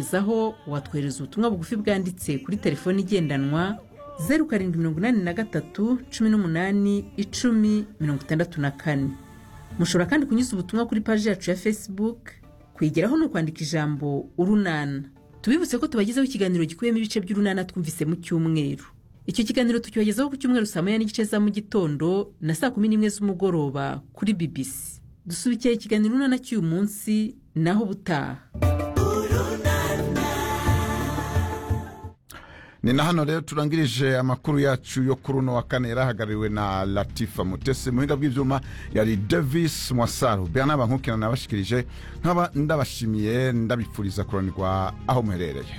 gezaho watwohereza ubutumwa bugufi bwanditse kuri telefone igendanwa zeru karindwi mirongo inani na gatatu cumi n'umunani icumi mirongo itandatu na kane mushobora kandi kunyuza ubutumwa kuri paji yacu ya facebook kwigeraho ni ukwandika ijambo urunana tubibutse ko tubagezaho ikiganiro gikubiyemo ibice by'urunana twumvise mu cyumweru icyo kiganiro tucyoherezaho ku cyumweru saa moya n'igice za mu gitondo na saa kumi n'imwe z'umugoroba kuri bibisi dusubikira ikiganiro urunana cy'uyu munsi naho ubutaha ni na hano rero turangirije amakuru yacu yo kuri uno wa kane yari ahagarariwe na latifa mutesi mu bihinga bw'ibyuma yari davis mwasaru bihana bankukirana nabashikirije nkaba ndabashimiye ndabifuriza kuranirwa aho muherereye